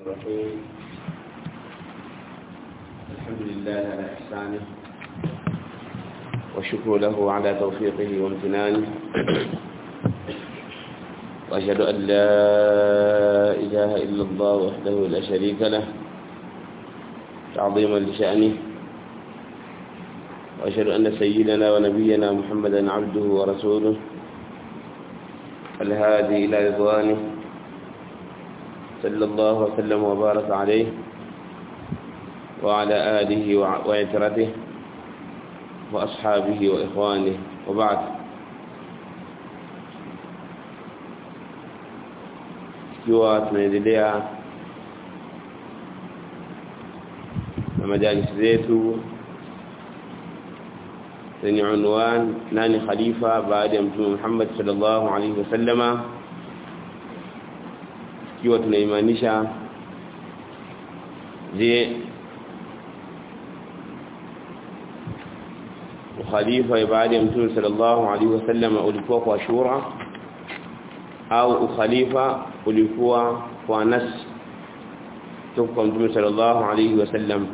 الرحيم الحمد لله على إحسانه والشكر له على توفيقه وامتنانه وأشهد أن لا إله إلا الله وحده لا شريك له تعظيما لشأنه وأشهد أن سيدنا ونبينا محمدا عبده ورسوله الهادي إلى رضوانه صلى الله وسلم وبارك عليه وعلى آله وعترته وأصحابه وإخوانه وبعد ikiwa tunaendelea na majalisi zetu zenye unwan nani khalifa baada ya mtume Muhammad sallallahu alaihi wasallama ikiwa tunaimaanisha je ukhalifa baada ya mtume sallallahu alaihi wasallama ulikuwa kwa shura au ukhalifa ulikuwa kwa nas kutoka kwa mtume sallallahu alaihi wasallam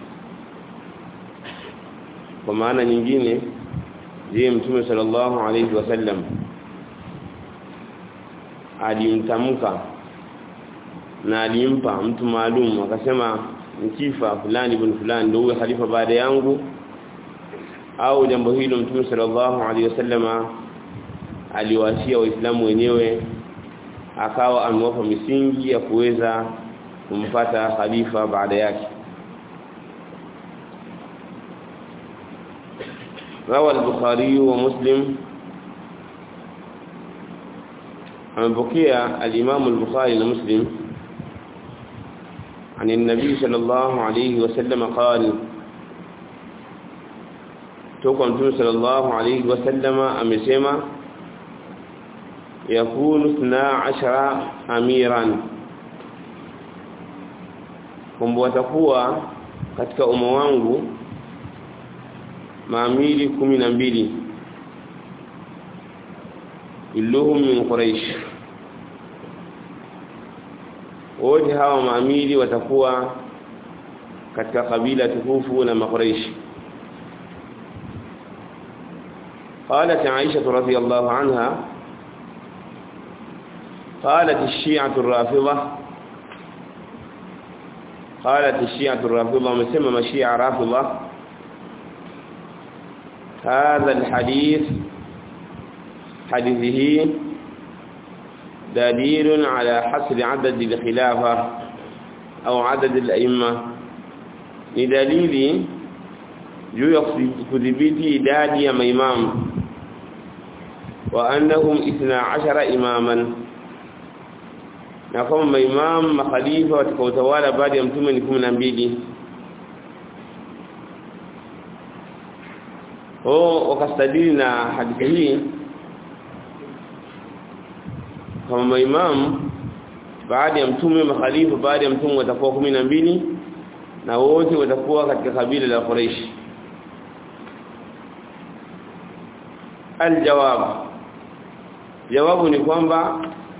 kwa maana nyingine je mtume sallallahu alaihi wasallam alimtamka na alimpa mtu maalum akasema mkifa fulani ibn fulani ndio huyo khalifa baada yangu au jambo hilo mtume sallallahu alaihi wasallama aliwaachia waislamu wenyewe akawa amewapa misingi ya kuweza kumpata khalifa baada yake روى البخاري ومسلم عن بقية الإمام البخاري ومسلم عن النبي صلى الله عليه وسلم قال توقع صلى الله عليه وسلم أمسيما يكون اثنا عشر أميرا kwamba watakuwa katika umma wangu maamiri kumi na mbili illuhum min quraish wote hawa maamiri watakuwa katika kabila tukufu na makuraish قالت عائشة رضي الله عنها قالت الشيعة الرافضة قالت الشيعة الرافضة مسمى مشيعة رافضة هذا الحديث حديثه دليل على حصر عدد الخلافة أو عدد الأئمة لدليل juu ya kudhibiti idadi ya maimamu wa annahum 12 imaman na kama maimamu makhalifa watakaotawala baada ya mtume ni 12 oh wakastadili na hadithi hii kama maimamu baada ya mtume makhalifa baada ya mtume watakuwa 12 na wote watakuwa katika kabila la Quraysh الجواب جواب ni kwamba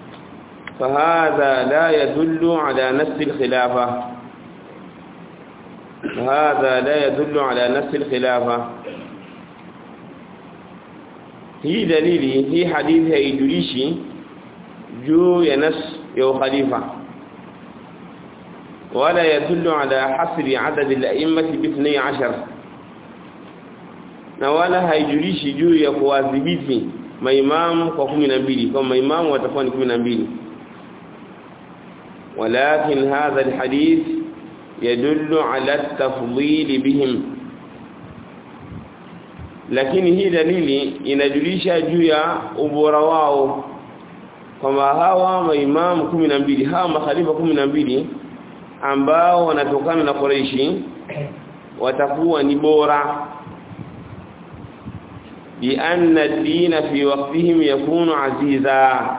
فهذا لا يدل على نفس الخلافه هذا لا يدل على نفس الخلافه hii dalili hii hadithi haijulishi juu ya nas ya khalifa wala yadullu ala hasri adad al-a'immah bi 12 na wala haijulishi juu ya kuwadhibiti maimamu kwa 12 kwa maimamu watakuwa ni 12 walakin hadha alhadith yadullu ala at-tafdhil bihim lakini hii dalili inajulisha juu ya ubora wao kwamba hawa maimamu 12 hawa makhalifa 12 ambao wanatokana na Quraishi watakuwa ni bora بأن الدين في وقتهم يكون عزيزا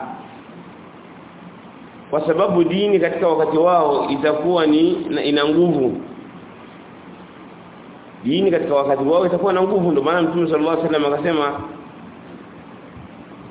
kwa sababu dini katika wakati wao itakuwa ni ina nguvu dini katika wakati wao itakuwa na nguvu ndio maana Mtume sallallahu alaihi wasallam akasema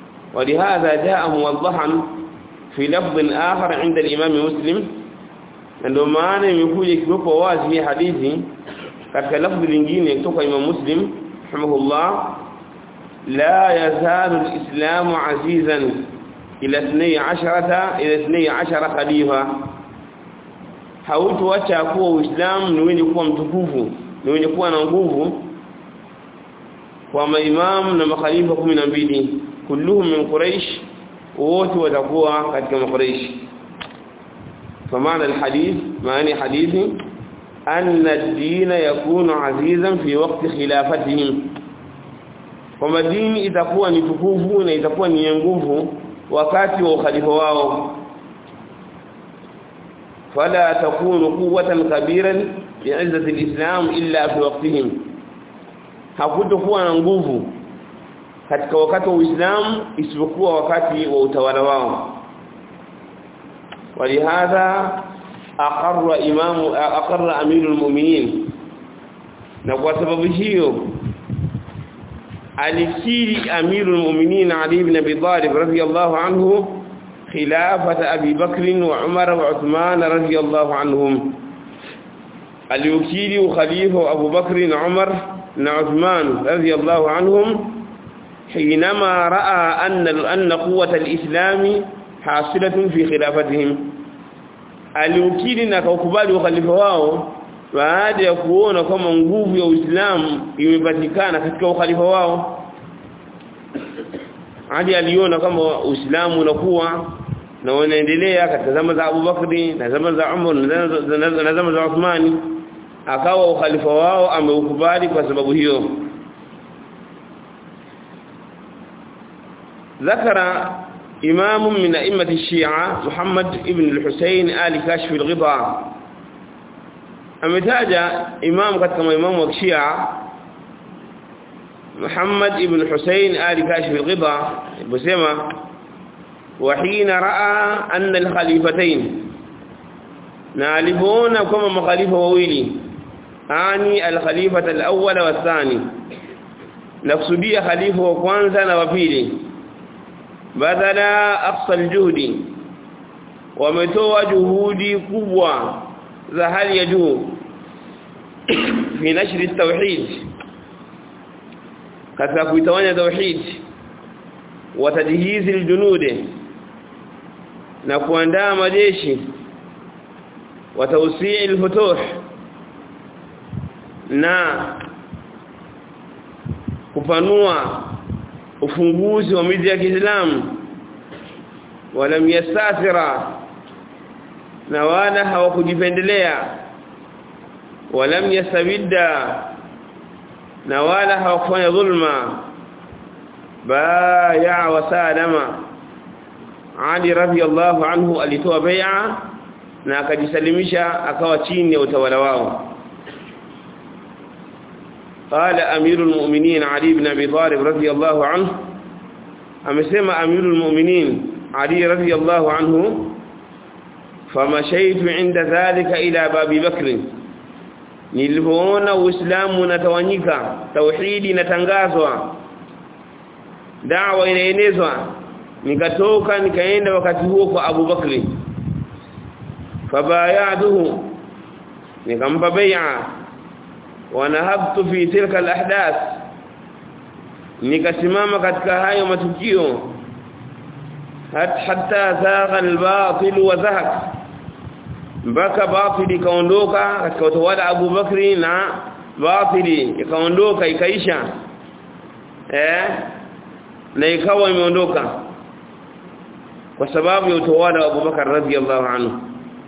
ولهذا جاء موضحا في لفظ آخر عند الإمام مسلم ndio maana imekuja ikiwepo wazi hii hadithi katika lafzi lingine kutoka Imam Muslim rahimahullah la yazalu al-islamu azizan ila 12 ila 12 khalifa hautoacha kuwa uislamu ni wenye kuwa mtukufu ni wenye kuwa na nguvu kwa maimamu na makhalifa 12 kulluhum min quraish wote watakuwa katika makuraish فمعنى الحديث معنى حديث أن الدين يكون عزيزا في وقت خلافتهم kwamba dini itakuwa ni tukufu na itakuwa ni nguvu wakati wa ukhalifa wao fala takunu quwwatan kabiran bi'izzati alislam illa fi waqtihim hakutokuwa na nguvu katika wakati wa Uislamu isipokuwa wakati wa utawala wao ولهذا أقر إمام أقر أمير المؤمنين na kwa sababu hiyo alikiri amirul mu'minin Ali ibn Abi Talib radhiyallahu anhu khilafat Abi Bakr wa Umar wa Uthman radhiyallahu anhum alikiri khalifa Abu Bakr na Umar na Uthman radhiyallahu anhum حينما راى ان ان قوه الاسلام حاصله في خلافتهم aliukiri na kaukubali ukhalifa wao baada ya kuona kama nguvu ya Uislamu imepatikana katika ukhalifa wao hadi aliona kama Uislamu unakuwa na unaendelea katika zama za Abu Bakri na zama za Umar na zama za Uthmani akawa ukhalifa wao ameukubali kwa sababu hiyo ذكر إمام من أئمة الشيعة محمد ابن الحسين آل كاشف الغطاء أمتاج إمام قد كما إمام الشيعة محمد ابن الحسين آل كاشف الغطاء بسيما وحين رأى أن الخليفتين نالفون كما مخالفة وويلي أعني الخليفة الأول والثاني نقصدي خليفة وكوانزا وفيلي badala aqsal juhudi wametoa juhudi kubwa za hali ya juu fi nashri tauhid katika kuitawanya tauhid wa tajhizi aljunud na kuandaa majeshi wa tawsi' alfutuh na kupanua ufunguzi wa miji ya Kiislamu walam yastasira na wala hawakujipendelea walam yastabidda na wala hawakufanya dhulma baya wa salama Ali radhiyallahu anhu alitoa bai'a na akajisalimisha akawa chini ya utawala wao قال أمير المؤمنين علي بن أبي طالب رضي الله عنه أمسما أمير المؤمنين علي رضي الله عنه فمشيت عند ذلك إلى باب بكر nilipoona uislamu unatawanyika tauhidi inatangazwa dawa inaenezwa nikatoka nikaenda wakati huo kwa Abu Bakri fabayaduhu nikampa bai'a wanahabtu fi tilka alahdath nikasimama katika hayo matukio hatta zagha albatil wa zahak mpaka batili ikaondoka katika utawala Abu Bakri na batili ikaondoka ikaisha eh na ikawa imeondoka kwa sababu ya utawala wa Abu Bakar radhiyallahu anhu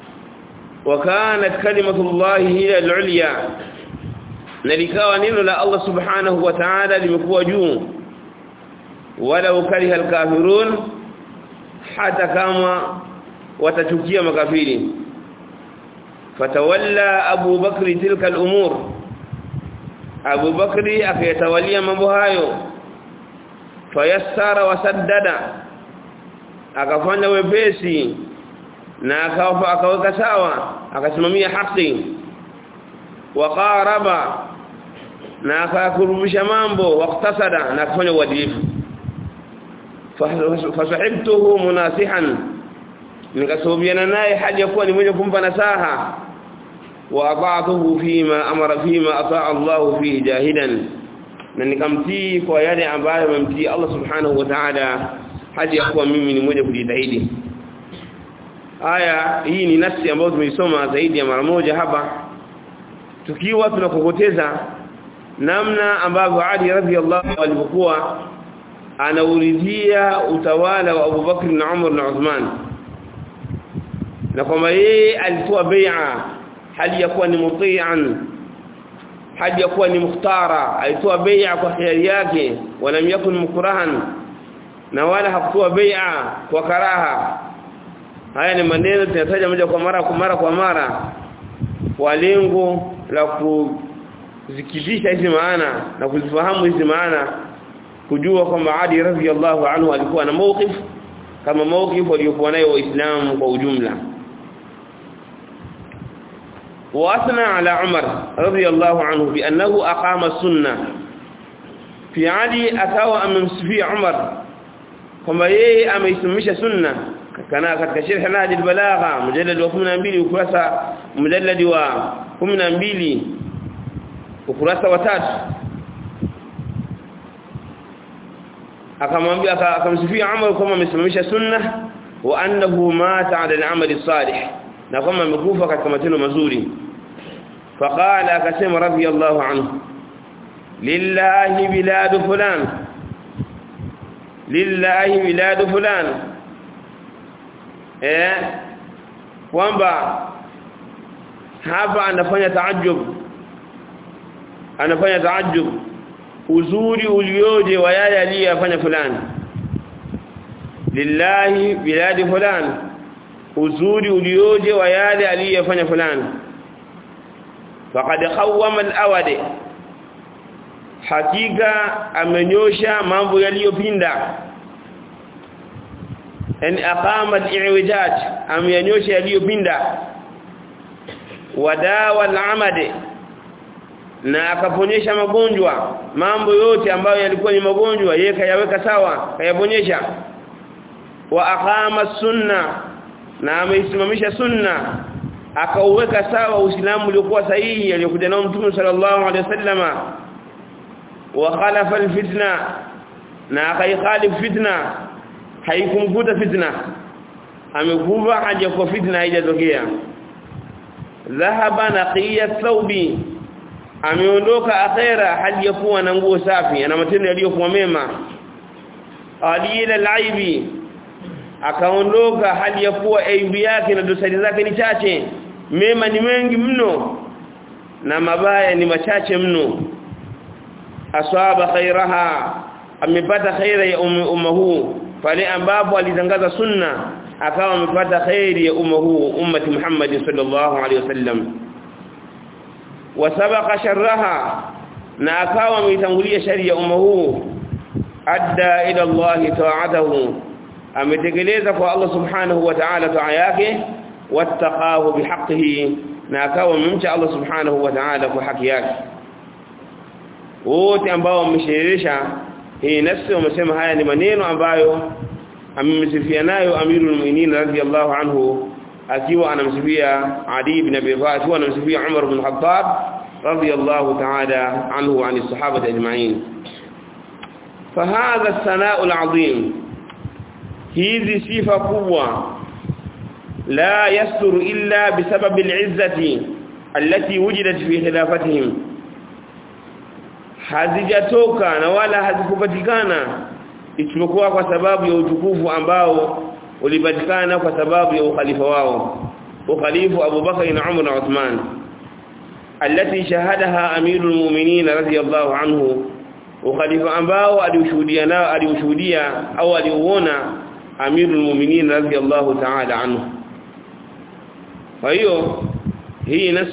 وكانت كلمه الله هي العليا na likawa neno la Allah subhanahu wa ta'ala limekuwa juu wala ukariha alkafirun hata kama watachukia makafiri fatawalla Abu Bakri tilka al-umur Abu Bakri akayatawalia mambo hayo fayassara wasaddada akafanya wepesi na akaweka sawa akasimamia haki waqaraba na akakurubisha mambo waqtasada na kufanya uadilifu fasahibtuhu munasihan nikasuhubiana naye hali ya kuwa ni mwenye kumpa nasaha wa ata'tuhu fima amara fima ata'a Allah fihi jahidan na nikamtii kwa yale ambayo amemtii Allah subhanahu wa ta'ala hadi ya kuwa mimi ni mwenye kujitahidi aya hii ni nafsi ambayo tumeisoma zaidi ya mara moja hapa tukiwa tunakokoteza namna ambavyo Ali radhiallahu alivyokuwa anauridhia utawala wa Abu Bakr na Umar na Uthman na kwamba yeye alitoa bai'a hali ya kuwa ni muti'an hali ya kuwa ni mukhtara alitoa bai'a kwa hiari yake wala yakun mukrahan na wala hakutoa bai'a kwa karaha haya ni maneno tunataja moja kwa mara kwa mara kwa mara kwa lengo la kuzikidisha hizi maana na kuzifahamu hizi maana kujua kwamba Ali radhiallahu anhu alikuwa na mawqif kama mawqif waliokuwa nayo waislamu kwa ujumla واثنى على عمر رضي الله عنه بانه اقام السنه في علي akawa amemsifia Umar kwamba yeye ameisimamisha sunna kana katika sharh nahj al-balagha mujallad wa 12 ukurasa mujallad wa 12 ukurasa wa 3 akamwambia akamsifia Umar kama amesimamisha sunna wa annahu mata ala al-amal as-salih na kama amekufa katika matendo mazuri faqala akasema radiyallahu anhu lillahi bilad fulan lillahi bilad fulan eh kwamba hapa anafanya taajjub anafanya taajjub uzuri ulioje wa yale aliyofanya fulani lillahi biladi fulani uzuri ulioje wa yale aliyofanya fulani faqad qawwama al-awadi hakika amenyosha mambo yaliyopinda en aqama al-i'wijaj amenyosha yaliyopinda wadawa al-amadi na akaponyesha magonjwa mambo yote ambayo yalikuwa ni magonjwa yeye kayaweka sawa kayaponyesha wa aqama sunna na ameisimamisha sunna akauweka sawa uislamu uliokuwa sahihi aliyokuja nao mtume sallallahu alaihi wasallama wa khalafa alfitna na akaikhalif fitna haikumkuta fitna amekuva haja kwa fitna haijatokea dhahaba naqiya thawbi ameondoka akhera hali ya kuwa na nguo safi ana matendo yaliyokuwa mema alila alaibi akaondoka hali ya kuwa aibu yake na dosari zake ni chache mema ni mengi mno na mabaya ni machache mno aswaba khairaha amepata khaira ya umma huu pale ambapo alitangaza sunna akawa amepata khairi ya umma huu ummati Muhammad sallallahu alaihi wasallam wasabaqa sharraha na akawa ameitangulia shari ya umma huu adda ila Allah ta'atahu ametekeleza kwa Allah subhanahu wa ta'ala taa yake wattaqahu bihaqqihi na akawa amemcha Allah subhanahu wa ta'ala kwa haki yake wote ambao wamesherehesha hii nafsi wamesema haya ni maneno ambayo amemsifia nayo amirul mu'minin radhiyallahu anhu akiwa anamsifia Ali ibn Abi Talib akiwa anamsifia Umar ibn Khattab radhiyallahu ta'ala anhu wa anis sahaba ajma'in فهذا الثناء العظيم hizi sifa kubwa la yastur illa bisabab al'izzati allati wujidat fi khilafatihim hazijatoka na wala hazikupatikana isipokuwa kwa sababu ya utukufu ambao ulipatikana kwa sababu ya ukhalifa wao ukhalifu Abu Bakar na Umar na Uthman allati shahadaha amirul mu'minin radiyallahu anhu ukhalifa ambao aliushuhudia nao aliushuhudia au aliuona amirul mu'minin radiyallahu ta'ala anhu kwa hiyo hii nas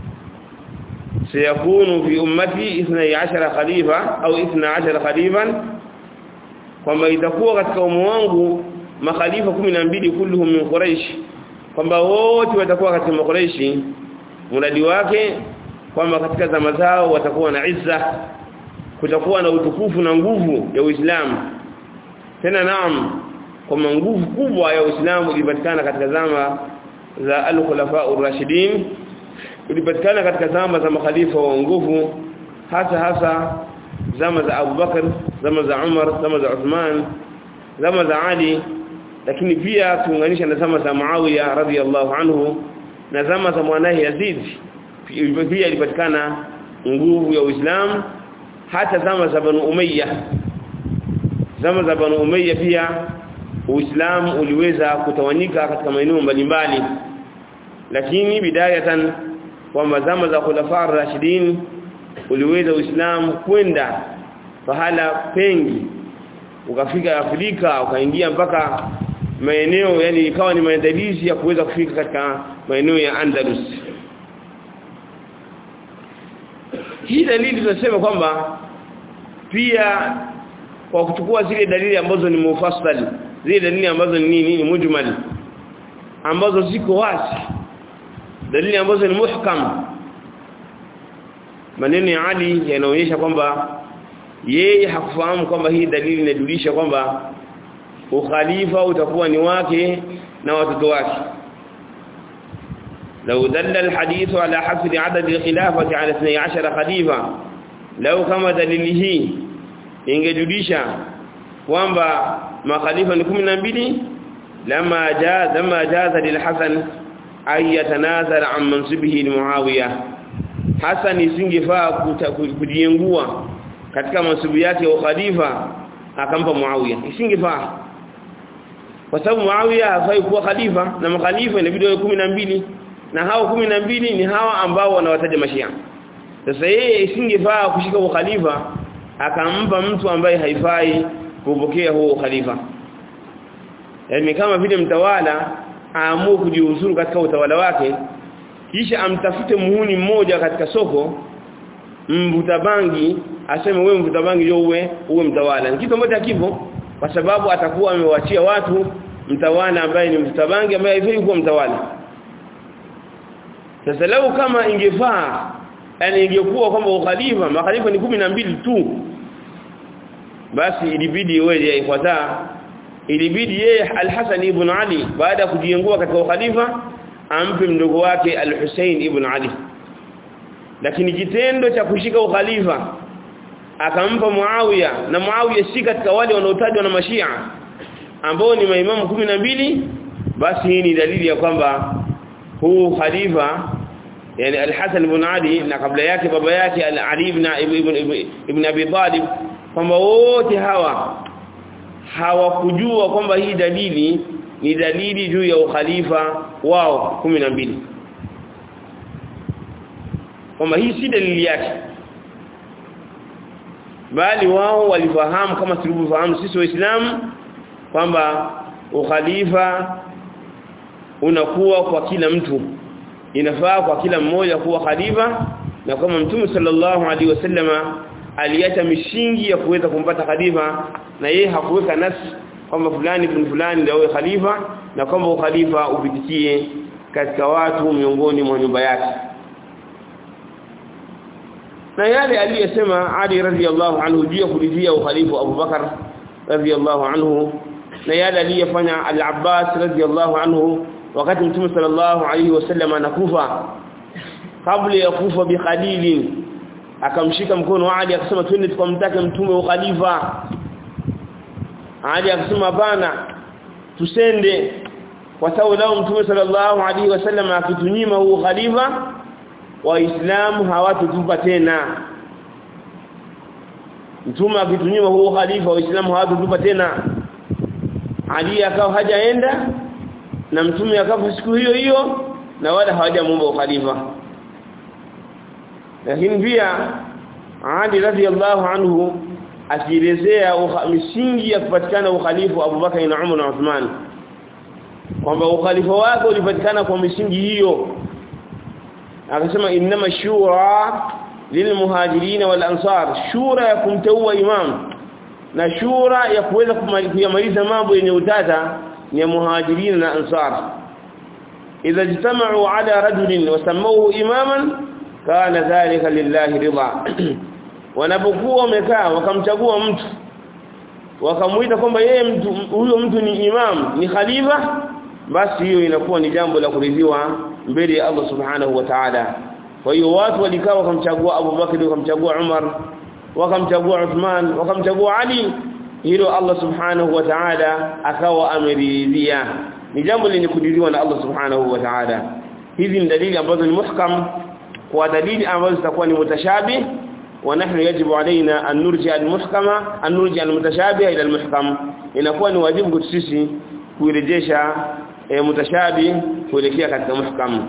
سيكون في امتي 12 خليفه او 12 خليفا kwamba itakuwa katika umu wangu makhalifa 12 kulluhum min quraish kwamba wote watakuwa katika quraishi mradi wake kwamba katika zama zao watakuwa na izza kutakuwa na utukufu na nguvu ya Uislamu tena naam kwamba nguvu kubwa ya Uislamu ilipatikana katika zama za al-khulafa ar-rashidin ilipatikana katika zama za makhalifa wa nguvu hasa hasa zama za Abu Bakar zama za Umar zama za Uthman zama za Ali lakini pia tuunganisha na zama za Muawiya radhiyallahu anhu na zama za mwanae Yazid pia ilipatikana nguvu ya Uislamu hata zama za Banu Umayya zama za Banu Umayya pia Uislamu uliweza kutawanyika katika maeneo mbalimbali lakini bidayatan kwamba zama za khulafa rashidin uliweza Uislamu kwenda pahala pengi ukafika Afrika ukaingia mpaka maeneo yani ikawa ni maandalizi ya kuweza kufika katika maeneo ya Andalus hii dalili tunasema kwamba pia kwa kuchukua zile dalili ambazo ni mufassal zile dalili ambazo ni nini ni mujmal ambazo ziko wazi dalili ambazo ni muhkam maneno ya Ali yanaonyesha kwamba yeye hakufahamu kwamba hii dalili inajulisha kwamba ukhalifa utakuwa ni wake na watoto wake لو دل الحديث على حصر عدد الخلافة على 12 خليفة لو كما دليله ingejulisha kwamba makhalifa ni 12 lama jaz lama jaza lilhasan ay yatanazara an mansibihi limuawiya hasan isingefaa kujiengua katika mansibu yake ya khalifa akampa muawiya isingefaa kwa sababu muawiya hafai kuwa khalifa na makhalifa inabidi wawe 12 na hao kumi na mbili ni hawa ambao wanawataja mashia sasa yeye isingefaa kushika ukhalifa akampa mtu ambaye haifai kupokea huo ukhalifa yaani kama vile mtawala aamue kujiuzuru katika utawala wake kisha amtafute muhuni mmoja katika soko mvuta bangi aseme wewe mvuta bangi ndio uwe uwe mtawala ni kitu ambacho hakipo kwa sababu atakuwa amewachia watu mtawala ambaye ni mvuta bangi ambaye haifai kuwa mtawala sasa lau kama ingefaa yani ingekuwa kwamba ukhalifa makhalifa ni kumi na mbili tu basi ilibidi weje ifuata ilibidi yeye al-Hasan ibn Ali baada ya kujiengua katika ukhalifa ampe mdogo wake al-Hussein ibn Ali lakini kitendo cha kushika ukhalifa akampa Muawiya na Muawiya si katika wale wanaotajwa na Mashia ambao ni maimamu kumi na mbili basi hii ni dalili ya kwamba huu khalifa yani al-Hasan ibn Ali na kabla yake baba yake Ali ibn ibn ibn Abi Talib kwamba wote hawa hawakujua kwamba hii dalili ni dalili juu ya ukhalifa wao mbili kwamba hii si dalili yake bali wao walifahamu kama tulivyofahamu sisi waislamu kwamba ukhalifa unakuwa kwa kila mtu inafaa kwa kila mmoja kuwa khalifa na kama mtume sallallahu alaihi wasallama aliacha mishingi ya kuweza kumpata khalifa na yeye hakuweka nasi kwamba fulani ibn fulani ndio awe khalifa na kwamba ukhalifa upitikie katika watu miongoni mwa nyumba yake na yale aliyesema Ali radhiallahu anhu juu ya kulizia ukhalifa Abu Bakar radhiallahu anhu na yale aliyefanya Al-Abbas radhiallahu anhu wakati Mtume sallallahu alaihi wasallam anakufa kabla ya kufa bi Khalil akamshika mkono Ali akasema twende tukamtake mtume wa khalifa Ali akasema bana tusende kwa sababu lao mtume sallallahu alaihi wasallam akitunyima huu khalifa waislamu hawatutupa tena mtume akitunyima huu khalifa waislamu hawatutupa tena Ali akao hajaenda na mtume akafa siku hiyo hiyo na wala hawajamuomba ukhalifa lakini pia Ali radhiallahu anhu akielezea misingi ya kupatikana ukhalifa Abu Bakar na Umar na Uthman kwamba ukhalifa wake ulipatikana kwa misingi hiyo akasema inma shura lilmuhajirin wal ansar shura ya kumteua imam na shura ya kuweza kuyamaliza mambo yenye utata ni ya muhajirin na ansar idha jitama'u ala rajulin wa sammuhu imaman kana dhalika lillahi ridha wanapokuwa wamekaa wakamchagua mtu wakamuita kwamba yeye mtu huyo mtu ni imam ni khalifa basi hiyo inakuwa ni jambo la kuridhiwa mbele ya Allah subhanahu wa ta'ala kwa hiyo watu walikaa wakamchagua Abu Bakr wakamchagua Umar wakamchagua Uthman wakamchagua Ali hilo Allah subhanahu wa ta'ala akawa ameridhia ni jambo lenye kuridhiwa na Allah subhanahu wa ta'ala hizi ni dalili ambazo ni muhkam kwa dalili ambazo zitakuwa ni mutashabih ونحن يجب علينا أن نرجع المحكمة أن نرجع المتشابه إلى المحكم inakuwa ni wajibu kwetu sisi kuirejesha e, mutashabi kuelekea katika muhkam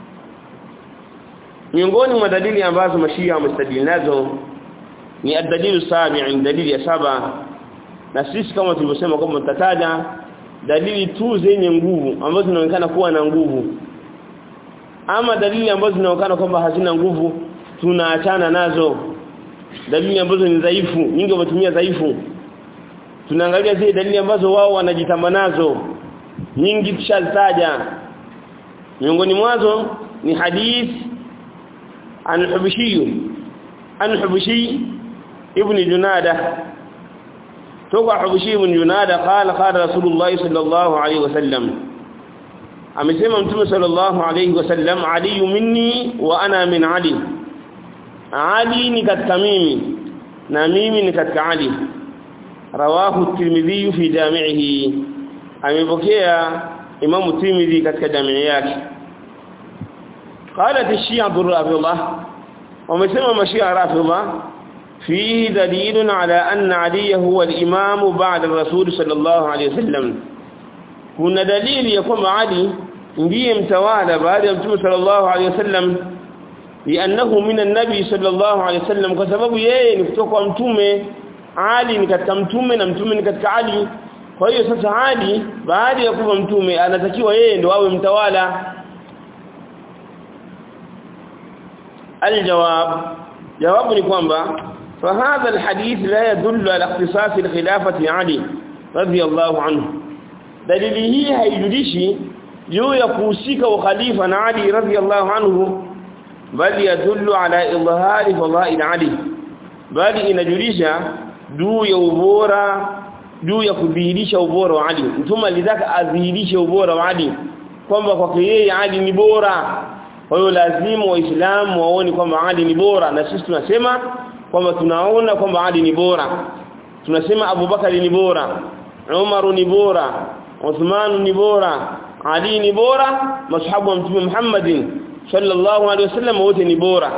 miongoni mwa dalili ambazo mashia wamestadili nazo ni ad-dalilu sabi' dalili ya saba na sisi kama tulivyosema kwamba tutataja dalili tu zenye nguvu ambazo zinaonekana kuwa na nguvu ama dalili ambazo zinaonekana kwamba hazina nguvu tunaachana nazo dalili ambazo ni dhaifu nyingi wametumia dhaifu tunaangalia zile dalili ambazo wao wanajitamba nazo nyingi tushazitaja miongoni mwazo ni hadith an hubishi an hubishi ibn junada toka hubishi ibn junada qala qala rasulullah sallallahu alayhi wasallam amesema mtume sallallahu alayhi wasallam ali minni wa ana min ali ali ni katika mimi na mimi ni katika ali rawahu tirmidhi fi jami'ihi amepokea imam tirmidhi katika jamii yake قالت الشيعة الرافضة ومسمى مشيعة رافضة فيه دليل على أن علي هو الإمام بعد الرسول صلى الله عليه وسلم كنا دليل يقوم علي ndiye mtawala baada ya mtume sallallahu alaihi wasallam li'annahu min an-nabi sallallahu alaihi wasallam kwa sababu yeye ni kutoka kwa mtume Ali ni katika mtume na mtume ni katika Ali kwa hiyo sasa Ali baada ya kuwa mtume anatakiwa yeye ndo awe mtawala aljawab jawabu ni kwamba فهذا الحديث لا يدل على اختصاص الخلافه علي رضي الله عنه dalili hii haijulishi juu ya kuhusika ukhalifa na Ali radhiyallahu anhu bali yadullu ala idhhari fadail Ali bali inajulisha juu ya ubora juu ya kudhihirisha ubora wa Ali mtume alitaka adhihirishe ubora wa Ali kwamba kwake yeye Ali ni bora kwa hiyo lazima waislamu waone kwamba Ali ni bora na sisi tunasema kwamba tunaona kwamba Ali ni bora tunasema Abubakar ni bora Umar ni bora Uthman ni bora Ali ni bora mashahabu wa mtume Muhammadin sallallahu alaihi wasallam wote ni bora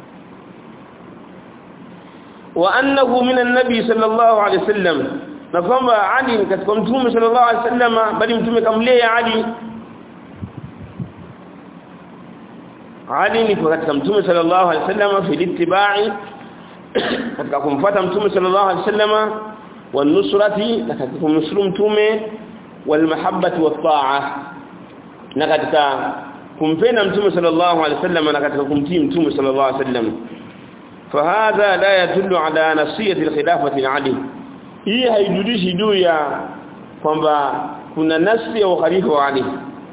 wa annahu min an-nabi sallallahu alaihi wasallam na kwamba Ali ni katika mtume sallallahu alaihi wasallam bali mtume kamlea Ali Ali ni katika mtume sallallahu alaihi wasallam fi ittiba'i katika kumfuata mtume sallallahu alaihi wasallam wa nusrati na katika kumnusuru mtume wal mahabbati wat ta'a na katika kumpenda mtume sallallahu alaihi wasallam na katika kumtii mtume sallallahu alaihi wasallam فهذا لا يدل على نصيه الخلافه لعلي hii haijulishi juu ya kwamba kuna nasi ya ukhalifa wa Ali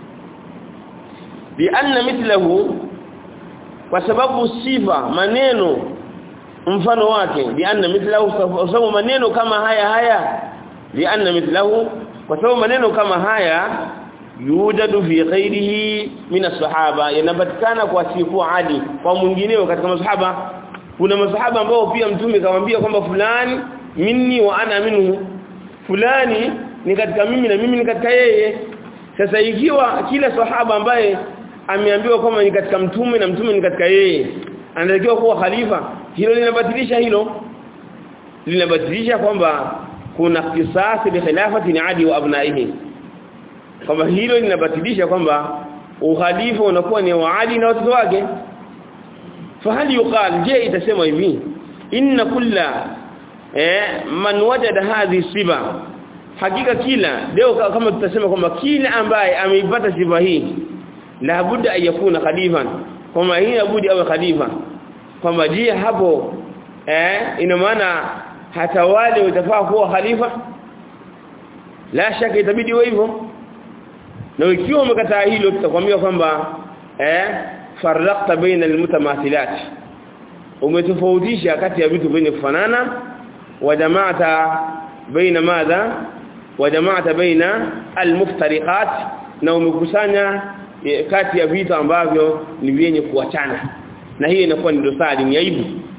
lianna mithlahu kwa sababu sifa maneno mfano wake lianna mithlahu kwa sababu maneno kama haya haya lianna mithlahu kwa sababu maneno kama haya yujadu fi ghairihi min as-sahaba yanapatikana kwa sifu Ali kwa mwingineo katika masahaba kuna masahaba ambao pia mtume kamwambia kwamba fulani minni wa ana minhu fulani ni katika mimi na mimi ni katika yeye sasa ikiwa kila sahaba ambaye ameambiwa kwamba ni katika mtume na mtume ni katika yeye anatakiwa kuwa khalifa hilo linabatilisha hilo linabatilisha kwamba kuna kisasi bi khilafati ni adi wa abnaihi kwamba hilo linabatilisha kwamba ukhalifa unakuwa ni wa Ali na watoto wake fahali yuqal je itasema hivi inna kulla eh man wajada hadhi siba hakika kila leo kama tutasema kwamba kila ambaye ameipata sifa hii la budda ayakuna khalifan kwamba hii abudi awe khalifa kwamba je hapo eh ina maana hata wale watafaa kuwa khalifa la shaka itabidi iwe hivyo na ikiwa umekataa hilo tutakwambia kwamba eh farraqta baina almutamathilat umetofautisha kati ya vitu vyenye kufanana wa jamaata baina madha wa jama'ata baina almuftariqat na umekusanya e, kati ya vitu ambavyo ni vyenye kuachana na hiyo inakuwa ni dosari ni aibu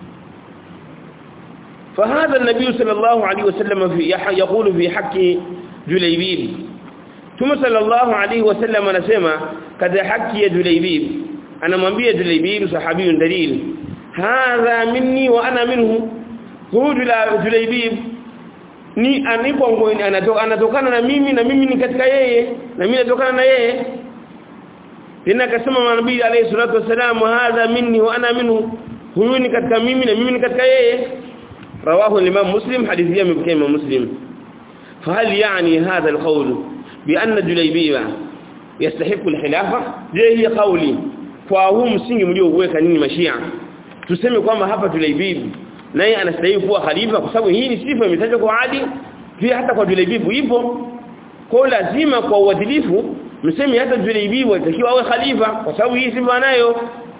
فهذا النبي صلى الله عليه وسلم في يقول في حق جليبيب ثم صلى الله عليه وسلم anasema kada haki ya Julaybib anamwambia Julaybib sahabiyun dalil hadha minni wa ana minhu huyu Julaybib ni anipo ngoni anatokana na mimi na mimi ni katika yeye na mimi natokana na yeye tena akasema nabii alayhi salatu wasalam hadha minni wa ana minhu huyu ni katika mimi na mimi ni katika yeye رواه الإمام مسلم حديثيا من بكيم مسلم فهل يعني هذا القول بأن جليبيبا يستحق الخلافة je hii kauli kwa huu msingi mliouweka nini mashia tuseme kwamba hapa Julaibib naye anastahili kuwa khalifa kwa sababu hii ni sifa imetajwa kwa adi pia hata kwa Julaibib ipo kwa lazima kwa uadilifu mseme hata Julaibib atakiwa awe khalifa kwa sababu hii sifa nayo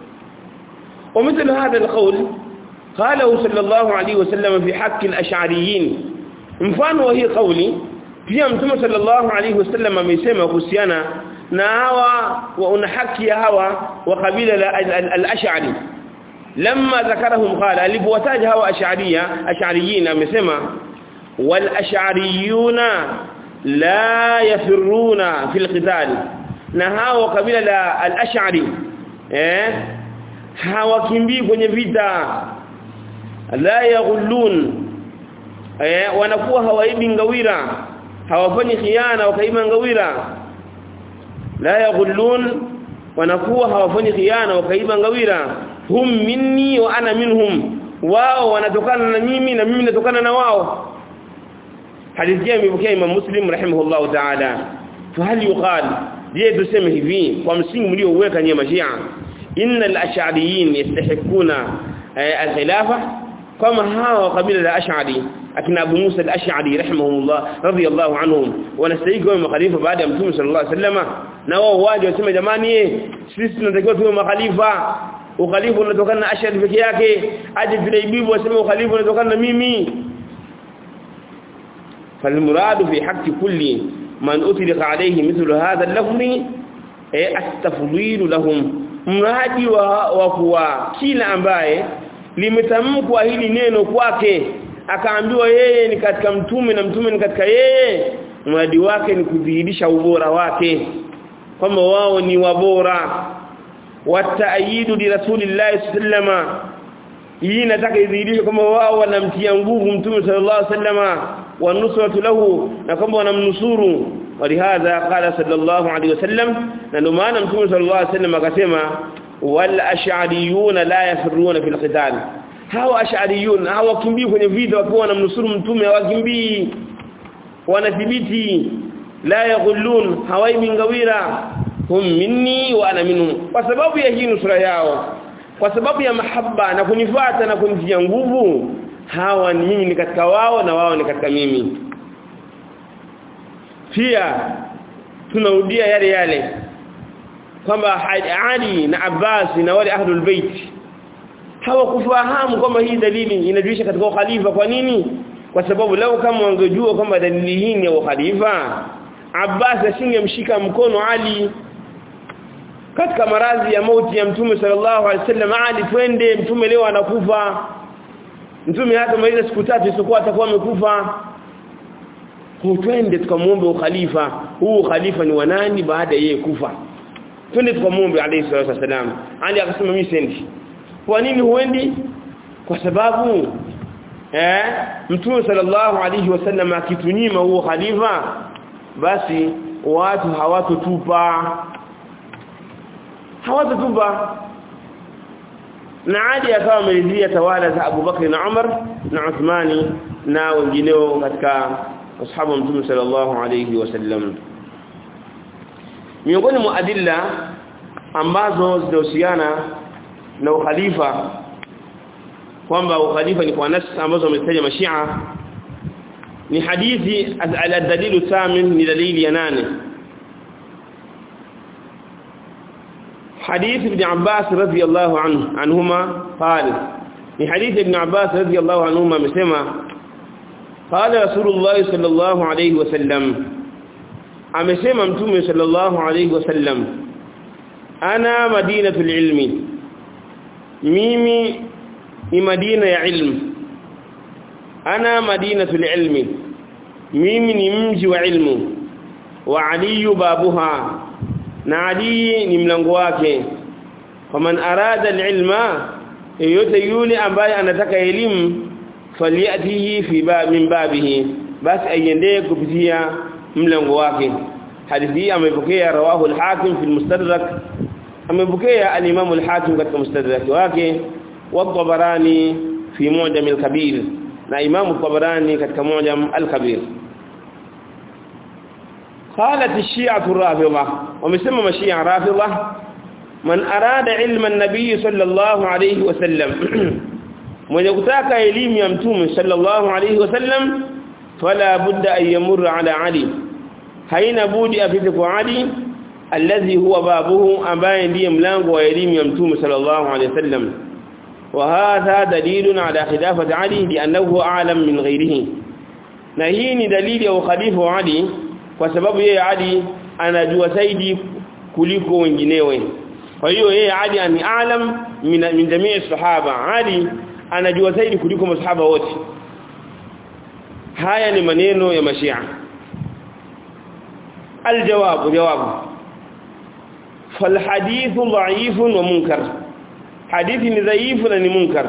ومثل هذا القول قاله صلى الله عليه وسلم في حق الاشعريين mfano wa hii kauli pia mtume sallallahu alayhi wasallam amesema kuhusiana na hawa wa una haki ya hawa wa kabila la al-ash'ari lamma dhakarahum qala alipowataja hawa ash'ariyya ash'ariyin amesema wal ash'ariyuna la yafiruna fil qital na hawa kabila la al-ash'ari eh hawakimbii kwenye vita la yaghullun eh wanakuwa hawaibi ngawira hawafanyi khiana wakaiba ngawira la yaghullun wanakuwa hawafanyi khiana wakaiba ngawira hum minni wa ana minhum wao wanatokana na mimi na mimi natokana na wao hadithi ya imepokea Imam Muslim rahimahullah ta'ala fahal yuqal je tuseme hivi kwa msingi mliouweka nyema Mashia innal ash'ariyin yastahiquna al-khilafa kama hawa kabila la ash'ari akina Abu Musa al-Ash'ari rahimahullah radiyallahu anhum wanastahili kuwa makhalifa baada ya Mtume sallallahu alaihi wasallam na wao waje waseme jamani sisi tunatakiwa tuwe makhalifa ukhalifa unatokana na Ash'ari peke yake aje Julaibibu waseme ukhalifa unatokana na mimi فالمراد في حق كل من أطلق عليه مثل هذا اللفظ التفضيل لهم mradi wa, wa kuwa kila ambaye limetamkwa hili neno kwake akaambiwa yeye ni katika mtume na mtume ni katika yeye mradi wake ni kudhihirisha ubora wake kwamba wao ni wabora wataayidu li rasulillahi sallama hii nataka idhihirishe kwamba wao wanamtia nguvu mtume sallallahu alaihi wasallama wa nusratu lahu na kwamba wanamnusuru ولهذا قال صلى الله عليه وسلم لانه maana mtume صلى الله عليه وسلم akasema wal ash'ariyuna la yafiruna fil qital hawa ash'ariyun hawa kimbii kwenye vita wakiwa wanamnusuru mtume hawakimbii wanathibiti la yaghullun hawaibi ngawira hum minni wa ana minhum kwa sababu ya hii nusura yao kwa sababu ya mahaba na kunifata na kunitia nguvu hawa ni mimi ni katika wao na wao ni katika mimi pia tunarudia yale yale kwamba Ali na Abbas na wale ahlul bait hawakufahamu kwamba hii dalili inajulisha katika khalifa kwa nini kwa sababu leo kama wangejua kwamba dalili hii ni ya khalifa Abbas asingemshika mkono Ali katika maradhi ya mauti ya mtume sallallahu alaihi wasallam Ali twende mtume leo anakufa mtume hata maliza siku tatu isipokuwa atakuwa amekufa twende tukamwombe ukhalifa huu khalifa ni wanani baada yeye kufa twende tukamwombe alayhi salatu wasalam ali akasema mimi sendi kwa nini huendi kwa sababu eh mtume sallallahu alayhi wasallam akitunyima huo khalifa basi watu hawatotupa hawatotupa na Ali akawa amelizia tawala za Abu Bakr na Umar na Uthmani na wengineo katika ashabu wa mtume sallallahu alayhi wasallam miongoni mwa adilla ambazo zinahusiana na ukhalifa kwamba ukhalifa ni kwa nas ambazo wametaja mashia ni hadithi al-dalilu thamin ni dalili ya nane حديث ابن عباس رضي الله عنه عنهما قال في حديث ابن عباس رضي الله عنهما مسمى qala rasulullah sallallahu alayhi wasallam amesema mtume sallallahu alayhi wasallam ana madinatul ilmi mimi ni madina ya ilmu ana madinatul ilmi mimi ni mji wa ilmu wa ali babuha na ali ni mlango wake faman arada alilma yote yule ambaye anataka elimu faliyatihi fi bab min babihi basi aiendee kupitia mlango wake hadithi hii amepokea rawahu al-hakim fi al-mustadrak amepokea al-imam al-hakim katika mustadrak wake wa tabarani fi mu'jam al-kabir na imam tabarani katika mu'jam al-kabir قالت الشيعة الرافضة ومسمى مشيعة رافضة من أراد علم النبي صلى الله عليه وسلم من يكتاك إليم يمتوم صلى الله عليه وسلم فلا بد أن يمر على علي حين بود أفتك علي الذي هو بابه أباين دي ملانق وإليم يمتوم صلى الله عليه وسلم وهذا دليل على خلافة علي لأنه أعلم من غيره نهيني دليل أو خليفة علي kwa sababu yeye Ali anajua zaidi kuliko wenginewe kwa hiyo yeye Ali ni alam min, min jamii sahaba Ali anajua zaidi kuliko masahaba wote haya ni maneno ya mashia الجواب جواب فالحديث ضعيف ومنكر حديث ضعيف ومنكر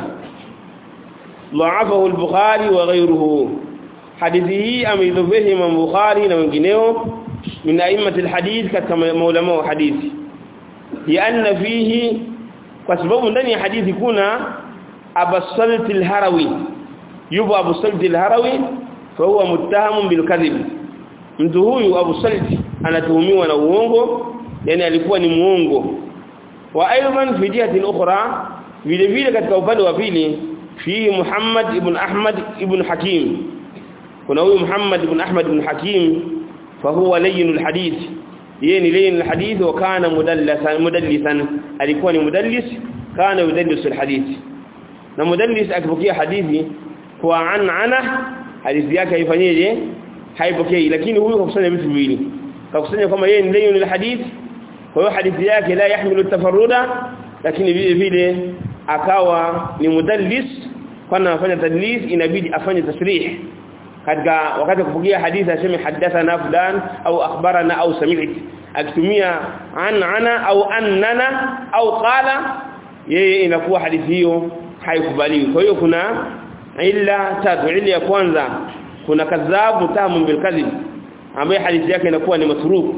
ضعفه البخاري وغيره hadithi hii ameidhobehi Imam Bukhari na wengineo min a'immati alhadith katika maulama wa hadithi lianna fihi kwa sababu ndani ya hadithi kuna Abu Salt al-Harawi yupo Abu Salt al-Harawi fa huwa muttahamun bil kadhib mtu huyu Abu Salt anatuhumiwa na uongo yani alikuwa ni muongo wa aidan fi jihati ukhra vile vile katika upande wa pili fi Muhammad ibn Ahmad ibn Hakim kuna huyu Muhammad ibn Ahmad ibn Hakim fa huwa layyin alhadith yeye ni layyin alhadith wa kana mudallisan mudallisan alikuwa ni mudallis kana yudallis alhadith na mudallis akipokea hadithi kwa an ana hadithi yake haifanyeje haipokei lakini huyu kakusanya vitu viwili kakusanya kama yeye ni layyin alhadith kwa hiyo hadithi yake la yahmilu tafarruda lakini vile vile akawa ni mudallis kwa anafanya tadlis inabidi afanye tasrih katika wakati kupokea hadithi aseme hadathana fulan au akhbarana au sami'tu akitumia an ana au annana au qala yeye inakuwa hadithi hiyo haikubaliwi kwa hiyo kuna illa tatu illa ya kwanza kuna kadhabu tamu bil kadhib ambaye hadithi yake inakuwa ni matruk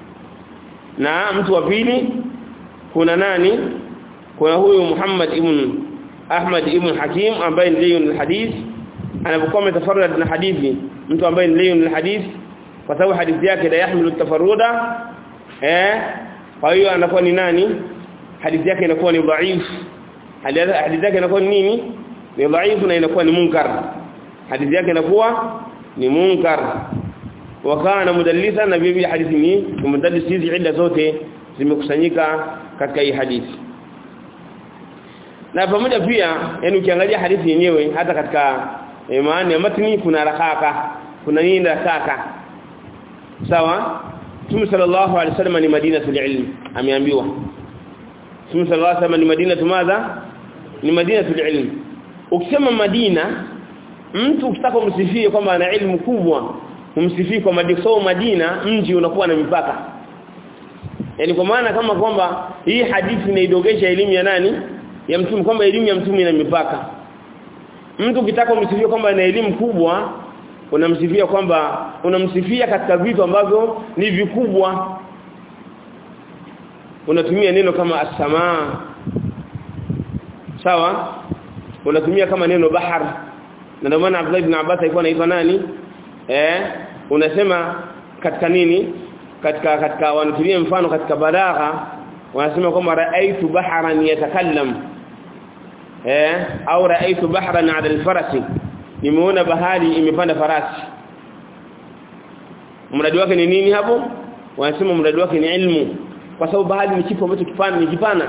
na mtu wa pili kuna nani kuna huyu Muhammad ibn Ahmad ibn Hakim ambaye ndiye hadith anapokuwa ametafarrad na hadithi mtu ambaye ni leo ni hadithi kwa sababu hadithi yake la yahmilu tafarruda eh kwa hiyo anakuwa ni nani hadithi yake inakuwa ni dhaif hadithi yake inakuwa ni nini ni dhaif na inakuwa ni munkar hadithi yake inakuwa ni munkar wakana mudallisa na bibi hadithi ni mudallis hizi illa zote zimekusanyika katika hii hadithi na pamoja pia yani ukiangalia hadithi yenyewe hata katika e, maana ya matni kuna rakaka kuna nini rakaka sawa Mtume sallallahu alaihi wasallam ni madinatul ilm ameambiwa Mtume sallallahu alaihi wasallam ni madinatu madha ni madinatul ilm ukisema madina mtu ukitaka kumsifie kwamba ana ilmu kubwa umsifie kwa madina so madina mji unakuwa na mipaka yani kwa maana kama kwamba hii hadithi inaidogesha elimu ya nani ya mtume kwamba elimu ya mtume ina mipaka mtu ukitaka umsifie kwamba ana elimu kubwa unamsifia kwamba unamsifia katika vitu ambavyo ni vikubwa unatumia neno kama as-samaa sawa unatumia kama neno bahar na ndio maana Abdullah ibn Abbas alikuwa anaitwa nani eh unasema katika nini katika katika wanatumia mfano katika balagha wanasema kwamba raaitu baharan yatakallam eh au raaitu bahran ala alfarasi nimeona bahari imepanda farasi mradi wake ni nini hapo wanasema mradi wake ni ilmu kwa sababu bahari ni kitu ambacho kipana ni kipana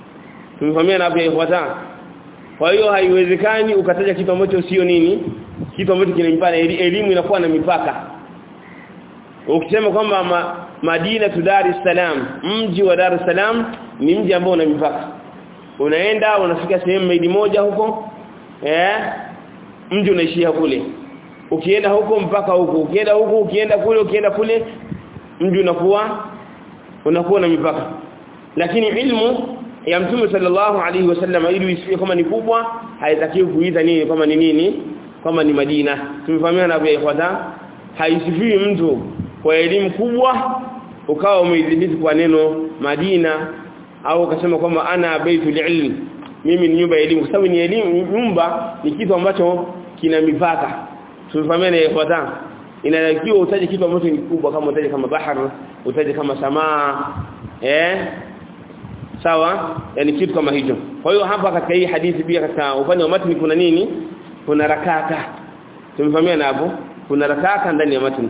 tumefahamia na hapo ifuata kwa hiyo haiwezekani ukataja kitu ambacho sio nini kitu ambacho kina mipaka elimu inakuwa na mipaka ukisema kwamba ma, Madina tu Dar es Salaam mji wa Dar es Salaam ni mji ambao una mipaka unaenda unafika sehemu maili moja huko eh mji unaishia kule ukienda huko mpaka huko ukienda huko ukienda kule ukienda kule mji unakuwa unakuwa na mipaka lakini ilmu ya mtume sallallahu alaihi wasallam ili isiwe kama ni kubwa haitakiwi kuita nini kama ni nini kama ni Madina tumefahamiana hapo ikhwata haisifiwi mtu kwa elimu kubwa ukawa umeidhibiti kwa neno Madina au ukasema kwamba ana baitul ilm mimi ni nyumba ya elimu kwa sababu ni elimu nyumba ni kitu ambacho kina mipaka tumefahamiana ikhwata inatakiwa utaje kitu ambacho ni kubwa kama utaje kama bahar utaje kama samaa eh sawa yani kitu kama hicho kwa hiyo hapa katika hii hadithi pia katika upande wa matni kuna nini kuna rakaka tumefahamiana hapo kuna rakaka ndani ya matni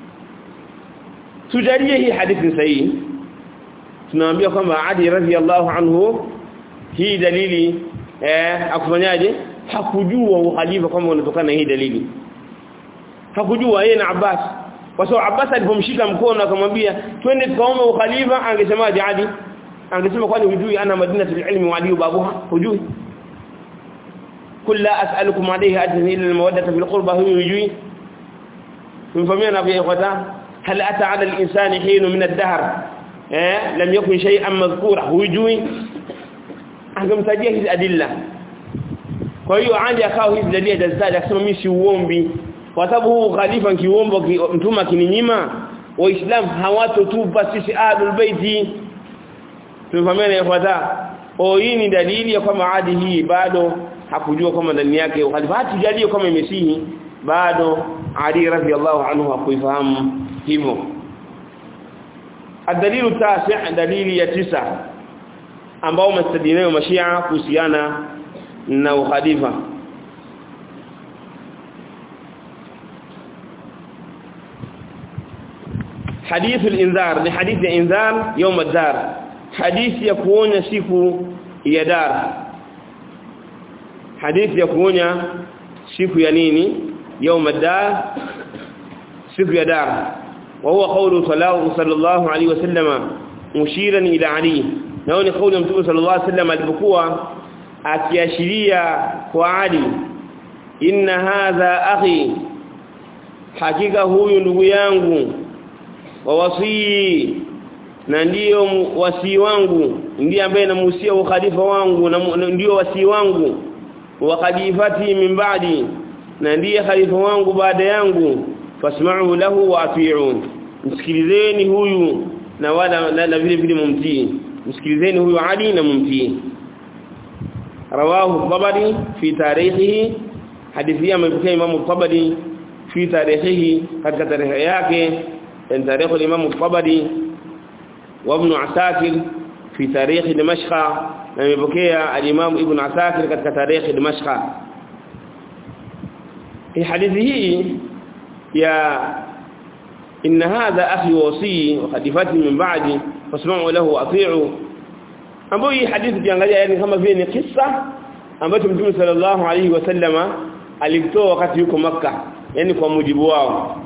tujalie hii hadithi sahihi tunaambia kwamba Ali radhiallahu anhu hii dalili eh akufanyaje hakujua uhalifa kama unatokana na hii dalili hakujua yeye na Abbas kwa sababu Abbas alipomshika mkono akamwambia twende tukaombe ukhalifa angesemaje Ali angesema kwani hujui ana madinatul ilmi wa Ali babuha hujui kulla as'alukum alayhi ajran illa almawaddata fil qurba hujui tumfahamiana na ikhwata hal ata ala al-insani hin min ad-dahr eh lam yakun shay'an madhkura hujui angemtajia hizi adilla kwa hiyo Ali akao hizi dalili dazitaja akasema mimi si uombi kwa sababu huu khalifa kiombo mtuma kininyima waislamu hawatotupa sisi ahlul baiti tumefahamiana yafuata o hii ni dalili ya kwamba adi hii bado hakujua kama ndani yake ukhalifa hatujalie kama imesihi bado Ali radhiallahu anhu hakuifahamu hivyo الدليل التاسع دليل ya tisa ambao mastadinayo mashia kuhusiana na ukhalifa حديث الانذار ni hadithi ya inzar يوم الدار hadithi ya kuonya siku ya dar hadithi ya kuonya siku ya nini يوم الدار siku ya dar وهو قول صلى الله عليه وسلم مشيرا الى علي nao ni kauli ya mtume sallallahu alaihi wasallam alipokuwa akiashiria kwa Ali inna hadha akhi hakika huyu ndugu yangu wa wasii na ndiyo wasii wangu ndiye ambaye namuhusia ukhalifa wangu na ndiyo wasii wangu wa khalifati min ba'di na ndiye khalifa wangu baada yangu fasma'u lahu wa ati'un msikilizeni huyu na wala na vile vile mumtii msikilizeni huyu Ali na mumtii rawahu tabari fi tarikhihi hadithi amepokea Imam tabari fi tarikhihi katika tarehe yake en tarikh al-Imam tabari wa Ibn Asakir fi tarikh Dimashq na amepokea al-Imam Ibn Asakir katika tarikh Dimashq hii hadithi hii ya إن هذا أخي وصي وخليفتي من بعدي فاسمعوا له واطيعوا ambayo hii hadithi kiangalia yani kama vile ni kisa ambacho Mtume sallallahu alaihi wasallama alitoa wakati yuko maka yani kwa mujibu wao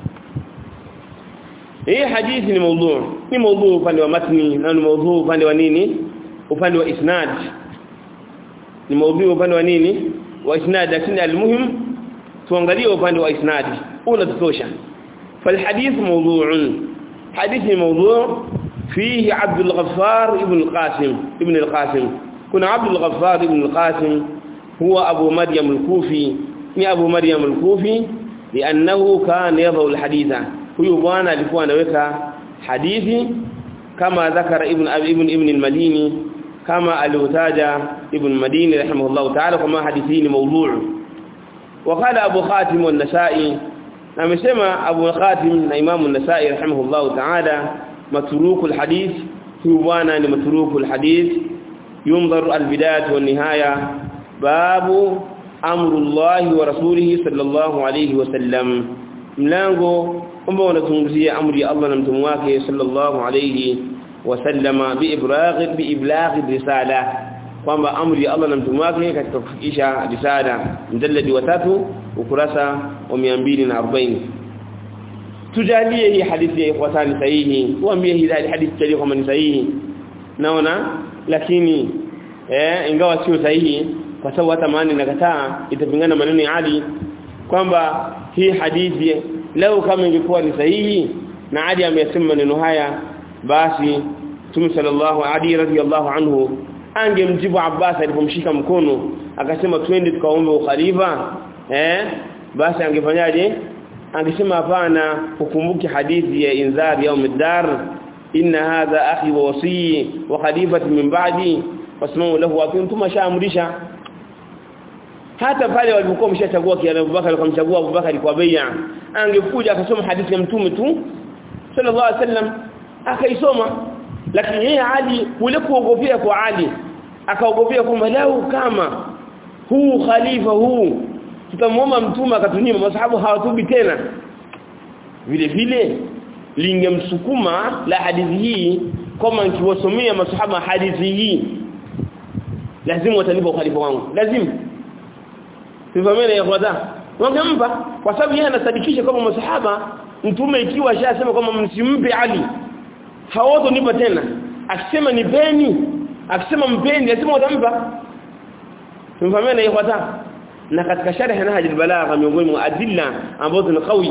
hii hadithi ni mada ni mada upande wa matni na ni mada upande wa nini upande wa isnad ni mada upande wa nini wa isnad lakini almuhim tuangalie upande wa isnad unatosha فالحديث موضوع حديث موضوع فيه عبد الغفار ابن القاسم ابن القاسم كنا عبد الغفار ابن القاسم هو أبو مريم الكوفي ni Abu Maryam al-Kufi li'annahu kana yadhu al-hadith huyu bwana alikuwa anaweka hadithi kama dhakara ibn ibn ibn al-Madini kama aliotaja ibn Madini rahimahullah ta'ala kama hadithi ni mawdu' وقال ابو خاتم والنسائي amesema Abu Khatim na Imam an-Nasa'i rahimahullah ta'ala matrukul hadith huyu bwana ni matrukul hadith yunzaru al-bidayah wa nihaya babu amrullahi wa rasulihi sallallahu alayhi wa sallam mlango ambao unazungumzia amri ya Allah na mtume wake sallallahu alayhi wa sallama bi ibragh bi iblagh risala kwamba amri ya Allah na mtume wake katika kufikisha risala mjalladi wa tatu ukurasa wa 240 tujalie hii hadithi ya ikhwatani sahihi tuambie hii hadithi tujalie kama ni sahihi naona lakini eh ingawa sio sahihi kwa sababu hata maana inakataa itapingana maneno ya Ali kwamba hii hadithi leo kama ingekuwa ni sahihi na Ali amesema maneno haya basi Mtume sallallahu Ali radhiyallahu anhu angemjibu Abbas alipomshika mkono akasema twende tukaombe ukhalifa eh basi angefanyaje angesema hapana ukumbuke hadithi ya inzar yaum ad-dar inna hadha akhi wa wasi wa khalifati min ba'di wasmahu lahu wa kuntum shaamrisha hata pale walipokuwa mshachagua kia Abubakar wakamchagua Abubakar kwa bai'a angekuja akasoma hadithi ya mtume tu sallallahu alaihi wasallam akaisoma lakini yeye Ali kule kuogopea kwa Ali akaogopea kwamba lau kama huu khalifa huu tutamwomba mtume akatunyima masahabu hawatubi tena vile vile lingemsukuma la hadithi hii kama nikiwasomea masahaba hadithi hii lazima watanipa ukhalifa wangu lazima sivamene ya kwanza wangempa kwa sababu yeye anasadikisha kama masahaba mtume ikiwa ashasema kwamba msimpe Ali hawato nipa tena akisema nipeni akisema mpeni lazima watampa tumfahamiana ya kwanza na katika sharh nahj al-balagha miongoni mwa adilla ambazo ni qawi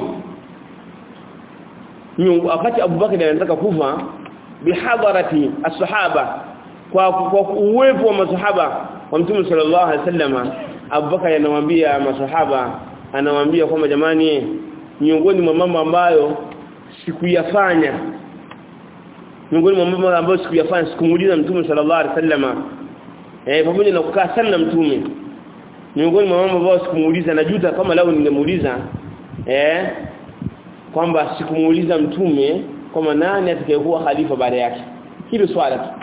wakati Abu Bakr anataka kufa bihadarati as-sahaba kwa kwa uwepo wa masahaba wa Mtume sallallahu alaihi wasallam Abu Bakr anawaambia masahaba anawaambia kwamba jamani miongoni mwa mambo ambayo sikuyafanya miongoni mwa mambo ambayo sikuyafanya sikumuuliza Mtume sallallahu alaihi wasallam eh pamoja na kukaa sana na Mtume miongoni mwa mambo ambayo sikumuuliza najuta kama lao ningemuuliza eh kwamba sikumuuliza mtume kwamba nani atakayekuwa khalifa baada yake hilo swala tu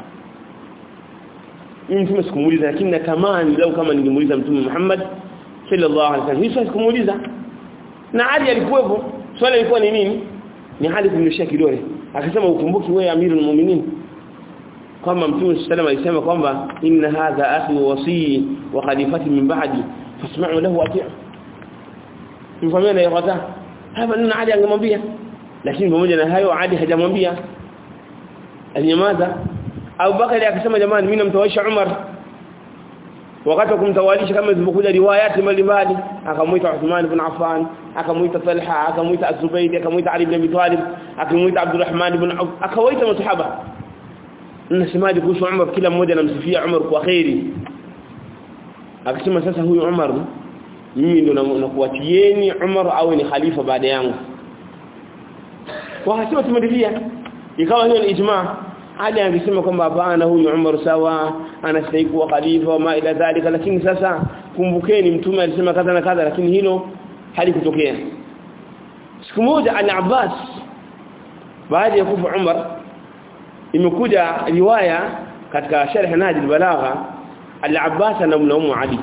mimi mtume sikumuuliza lakini natamani lau kama ningemuuliza mtume Muhammad sallallahu alaihi wasallam hizo sikumuuliza na Ali alikuwepo swala lilikuwa ni nini ni hali kumnyoshia kidole akasema ukumbuki wewe amirul mu'minin kama mtume sallallahu alayhi alisema kwamba inna hadha akhi wa wasi wa khalifati min ba'di fasma'u lahu ati'u mfahamiana ya hapa nina Ali angemwambia lakini pamoja na hayo Ali hajamwambia alinyamaza Abu Bakari akasema jamani mimi namtawaisha Umar wakati kumtawalisha kama zilivyokuja riwayati mbalimbali akamuita Uthman ibn Affan akamuita Talha akamuita Az-Zubayr akamuita Ali ibn Abi Talib akamuita Abdurrahman ibn Auf akawaita masahaba nasemaje kuhusu Umar kila mmoja anamsifia Umar kwa khairi akasema sasa huyu Umar mimi ndo nakuatieni Umar au ni khalifa baada yangu wakasema tumeridhia ikawa hiyo ni ijma Ali angesema kwamba hapana huyu Umar sawa anastahili kuwa khalifa ma ila dhalika lakini sasa kumbukeni mtume alisema kadha na kadha lakini hilo halikutokea siku moja al-Abbas baada ya kufa Umar imekuja riwaya katika sharh Nahj al-Balagha al-Abbas anamlaumu Ali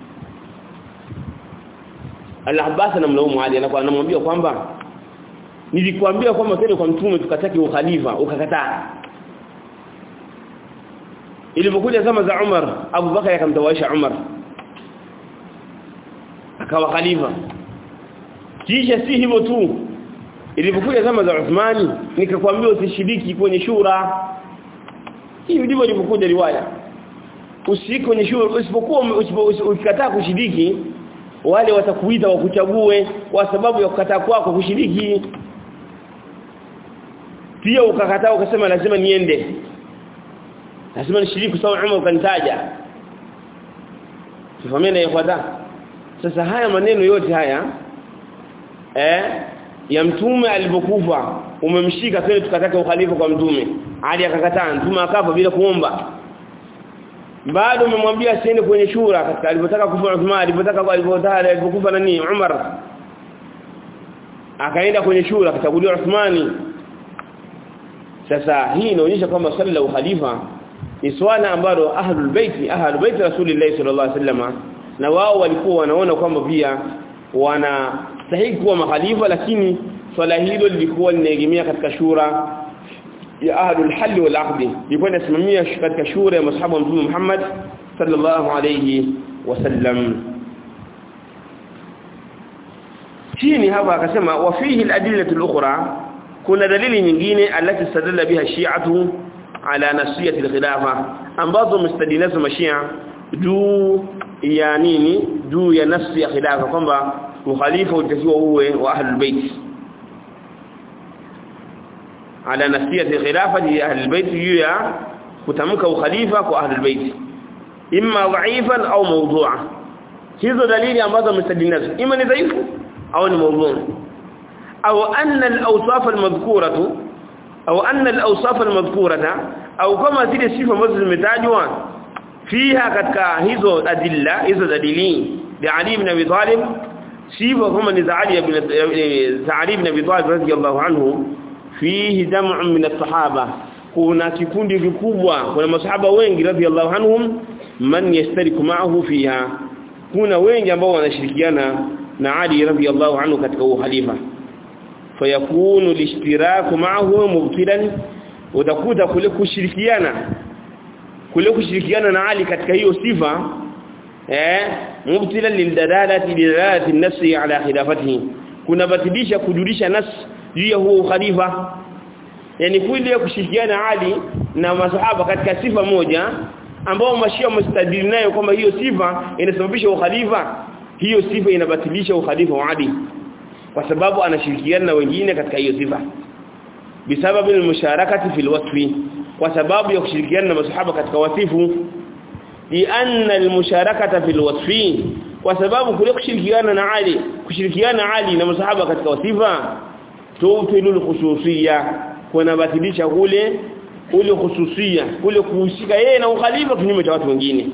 Al-Abbas anamlaumu Ali anakuwa anamwambia kwamba nilikwambia kwamba twende kwa mtume tukataki ukhalifa ukakataa ilipokuja zama za Umar Abu Bakar akamtawaisha Umar akawa khalifa kisha si hivyo tu ilipokuja zama za Uthmani nikakwambia usishiriki kwenye shura hii ndivyo ilipokuja riwaya usishiriki kwenye shura usipokuwa ukikataa kushiriki wale watakuita wakuchague kwa sababu ya kukataa kwako kushiriki pia ukakataa ukasema lazima niende lazima nishiriki sawa Umar ukanitaja tufahamiane ikhwata sasa haya maneno yote haya eh ya mtume alipokufa umemshika twende tukataka ukhalifa kwa mtume Ali akakataa mtume akafa bila kuomba bado umemwambia asiende kwenye shura katika alipotaka kufa Uthman alipotaka alipotaka alipokufa nani Umar akaenda kwenye shura akachaguliwa Uthmani sasa hii inaonyesha kwamba swala la ukhalifa ni swala ambalo ahlul bait ahlul bait rasulillah sallallahu alaihi wasallam na wao walikuwa wanaona kwamba pia wanastahili kuwa makhalifa lakini swala hilo lilikuwa linaegemea katika shura ya ahlul hal wal aqd ilikuwa inasimamia katika shura ya masahaba wa mtume Muhammad sallallahu alayhi wasallam chini hapa akasema wa fihi al-adillatu al-ukhra kuna dalili nyingine alati sadalla biha shi'atu ala nasiyati al-khilafa ambazo mustadinazo mashia juu ya nini juu ya nafsi ya khilafa kwamba ukhalifa utakiwa uwe wa ahlul bait ala nasiyati khilafati ahlul bait juu ya kutamka ukhalifa kwa ahlul bait imma dha'ifan au mawdu'a hizo dalili ambazo mustadinazo ima ni dhaifu au ni mawdu' au anna al-awsaf al-madhkuratu au anna al-awsaf al-madhkurata au kama zile sifa ambazo zimetajwa fiha katika hizo adilla hizo dalili ya Ali ibn Abi Talib sifa kama ni za Ali ibn za Ali ibn Abi Talib radiyallahu anhu fihi jam'un min as-sahaba kuna kikundi kikubwa kuna masahaba wengi radiyallahu anhum man yastariku ma'ahu fiha kuna wengi ambao wanashirikiana na Ali radiyallahu anhu katika uhalifa fayakunu lishtiraku ma'ahu mubtilan utakuta kule kushirikiana kule kushirikiana na Ali katika hiyo sifa eh mubtilan lildalalati lidalalati an-nafsi ala khilafatihi kuna batilisha kujulisha nas juu ya huo khalifa yani kule kushirikiana Ali na masahaba katika sifa moja ambao mashia mustadili nayo kwamba hiyo sifa inasababisha ukhalifa hiyo sifa inabatilisha ukhalifa wa Ali kwa sababu anashirikiana na wengine katika hiyo sifa bisababu almusharakati fil wasfi kwa sababu ya kushirikiana na masahaba katika wasifu li anna almusharakata fil wasfi kwa sababu kule kushirikiana na Ali kushirikiana Ali na masahaba katika wasifa tutilul khususiyya kuna batilisha kule ule khususia kule kuhusika yeye na ukhalifa kinyume cha watu wengine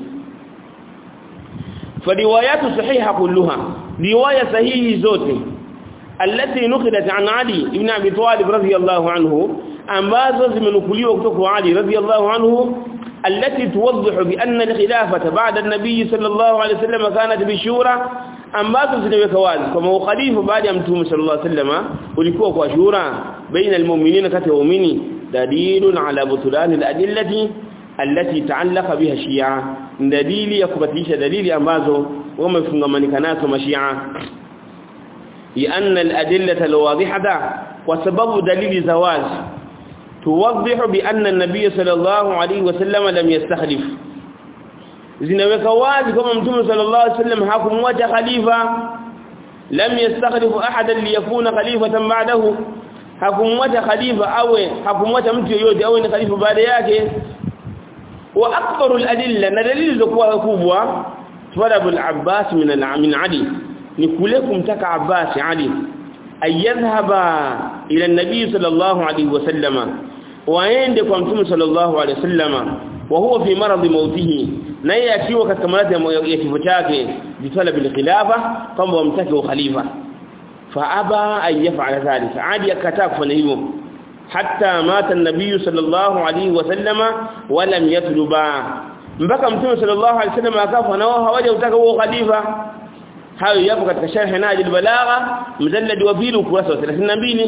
fariwayatu sahiha kulluha riwaya sahihi zote التي نقلت عن علي ابن ابي طالب رضي الله عنه ambazo zimenukuliwa kutoka kwa Ali radhiyallahu anhu التي توضح بأن الخلافة بعد النبي صلى الله عليه وسلم كانت بشورى ambazo zinaweka wazi kama ukhalifa baada ya mtume sallallahu alaihi wasallam ulikuwa kwa shura baina almu'minina kati ya waumini dalilun ala butlan aladillati allati ta'allaqa biha shia dalili ya kubatilisha dalili ambazo wamefungamanika nazo mashia لأن الأدلة الواضحة وسبب دليل زواج توضح بأن النبي صلى الله عليه وسلم لم يستخلف zinaweka wazi kama mtume sallallahu alaihi wasallam hakumwacha khalifa lam yastakhlifu ahadan liyakuna khalifatan ba'dahu hakumwacha khalifa awe hakumwacha mtu yoyote awe ni khalifa baada yake wa akbaru al-adilla na dalili zokuwa kubwa talab al-abbas min al-min ali ni kule kumtaka abbas ali ayadhhaba ila an-nabi sallallahu alaihi wasallama waende kwa mtume sallallahu alaihi wasallama wa huwa fi maradhi mautihi naye akiwa katika maradhi ya kifo chake bitala bil khilafa kwamba wamtake ukhalifa fa aba an yaf'ala dhalika adi akataa kufanya hivyo hatta mata an-nabiy sallallahu alaihi wasallama wa lam yatluba mpaka mtume sallallahu alaihi wasallam akafa na wao hawaja utaka huo khalifa hayo yapo katika sharh najil balagha mjallad wa pili ukurasa wa 32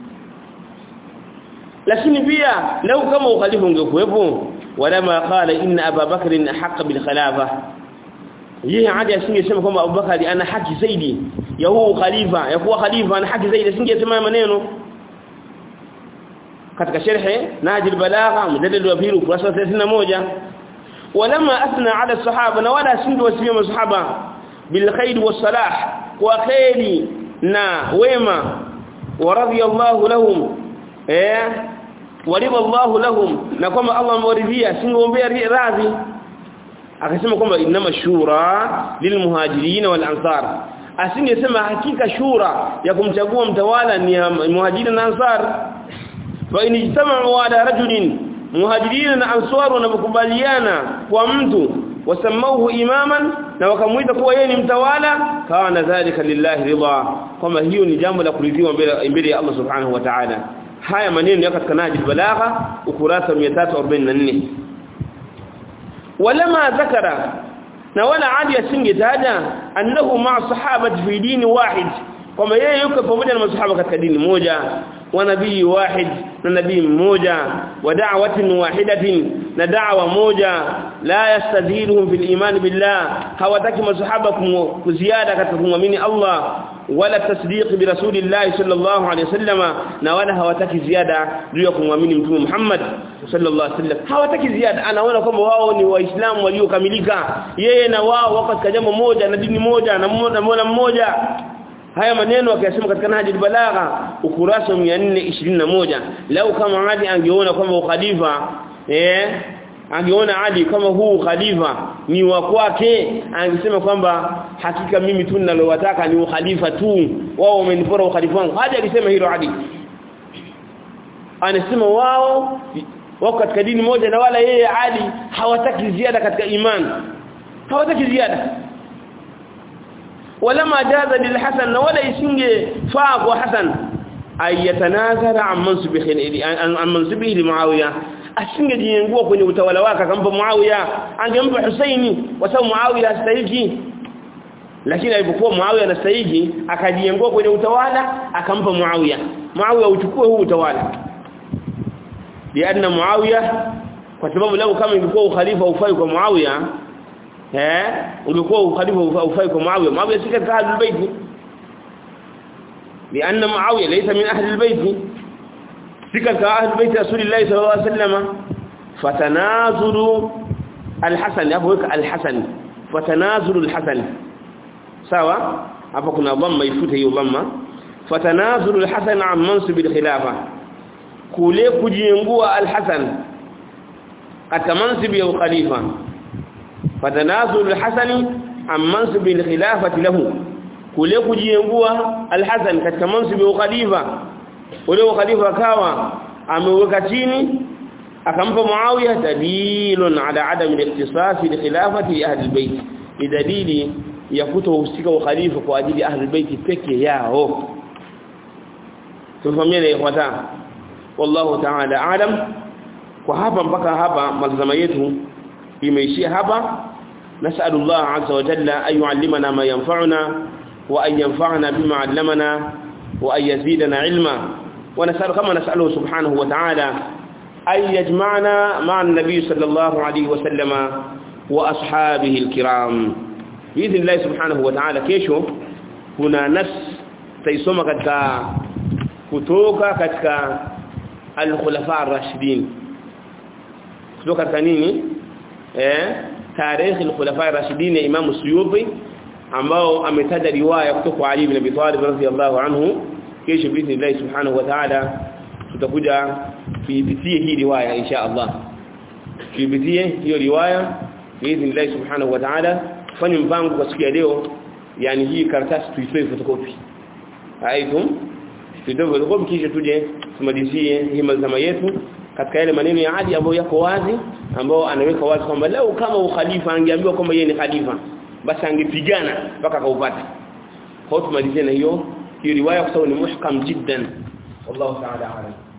lakini pia lau kama ukhalifa ungekuwepo walama qala inna Abu Bakr ahq bil khilafa yeye hadi asingesema kwamba Abu Bakari ana haki zaidi ya huu khalifa ya kuwa khalifa ana haki zaidi asingesema maneno katika sharhi Najil Balagha mjadala wa pili ukurasa 31 walama athna ala sahaba na wala asinge wasifia masahaba bil khair was salah wa khairi na wema wa radiyallahu lahum eh waliba Allah lahum na kwamba Allah amewaridhia singeombea radhi akasema kwamba inama shura lilmuhajirin wal ansar asingesema hakika shura ya kumchagua mtawala ni muhajirin na ansar fa in ijtama'u ala rajulin muhajirin na ansar wanakubaliana kwa mtu wasamauhu imaman na wakamuita kuwa yeye ni mtawala kana dhalika lillahi ridha kwamba hiyo ni jambo la kuridhiwa mbele ya Allah subhanahu wa ta'ala haya maneno yako katika najil balagha ukurasa 344 walama zakara na wala adi asingetaja annahu ma'a sahabati fi dini wahid kwamba yeye yuko pamoja na masahaba katika dini moja wa nabii wahid na nabii mmoja wa da'watin wahidatin na da'wa moja la yastadhiruhum fil iman billah hawataki masahaba kuziada katika kumwamini Allah wala tasdiq bi rasulillah sallallahu alayhi wasallama na wala hawataki ziada juu ya kumwamini mtume Muhammad sallallahu alayhi wasallam hawataki ziada anaona kwamba wao ni waislamu waliokamilika yeye na wao wako katika jambo moja na dini moja na mola mmoja haya maneno akiyasema katika Nahji al-Balagha ukurasa 421 lau kama Ali angeona kwamba ukhalifa eh angeona Ali kama huu khalifa ni wa kwake angesema kwamba hakika mimi tu ninalowataka ni ukhalifa tu wao wamenipora ukhalifa wangu hadi alisema hilo Ali anasema wao wako katika dini moja na wala yeye Ali hawataki ziada katika imani hawataki ziada ولما جاز للحسن ولا يسنج فاق وحسن أن يتنازل عن منصبه عن منصبه لمعاوية asinge jiengua kwenye utawala wake akampa Muawiya angempa Husaini kwa sababu Muawiya hastahili lakini alipokuwa Muawiya anastahili akajiengua kwenye utawala akampa Muawiya Muawiya uchukue huu utawala lianna Muawiya kwa sababu leo kama ingekuwa ukhalifa ufai kwa Muawiya eh ungekuwa ukhalifa ufai kwa Muawiya Muawiya si katika ahlul bait lianna Muawiya laysa min ahlul bait si katika ahlul bait Rasulullah sallallahu alaihi wasallam fatanazulu al-Hasan hapo weka al-Hasan fatanazulu al-Hasan sawa hapo kuna dhamma ifute hiyo dhamma fatanazulu al-Hasan an mansib al-khilafa kule kujiengua al-Hasan katika mansib ya ukhalifa fatanazul al-Hasan an mansib al-khilafati lahu kule kujiengua al-Hasan katika mansib ya ukhalifa ule ukhalifa akawa ameweka chini akampa Muawiya dalilun ala adam al-ikhtisas li khilafati ahli al-bayt ni dalili ya kutohusika ukhalifa kwa ajili ya ahli al-bayt peke yao tufahamie ikhwata wallahu ta'ala aalam kwa hapa mpaka hapa mazama yetu imeishia hapa nasallallahu azza wa jalla ay yuallimana ma yanfa'una wa ay yanfa'ana bima 'allamana wa ay yazidana ilma wa nasalu kama nasaluhu subhanahu wa ta'ala ay yajma'na ma'a an-nabiy sallallahu alayhi wa sallama wa ashabihi al-kiram biidhnillah subhanahu wa ta'ala kesho kuna nas taisoma katika kutoka katika al-khulafa ar-rashidin kutoka katika nini eh tarehe al-khulafa ar-rashidin ya Imam Suyuti ambao ametaja riwaya kutoka kwa Ali ibn Abi Talib radhiyallahu anhu kesho biidhnillah subhanahu wa ta'ala tutakuja kuipitie hii riwaya insha Allah tuipitie hiyo riwaya biidhnillah subhanahu wa ta'ala fanye mpango kwa siku ya leo yani hii karatasi tuitoe photocopy aitum tuitoe photocopy kisha tuje tumalizie hii mazama yetu katika yale maneno ya Ali ambayo yako wazi ambao anaweka wazi kwamba leo kama ukhalifa angeambiwa kwamba yeye ni khalifa basi angepigana mpaka akaupata kwa tumalizie na hiyo hiyo riwaya kwa sababu ni muhkam jiddan wallahu ta'ala alam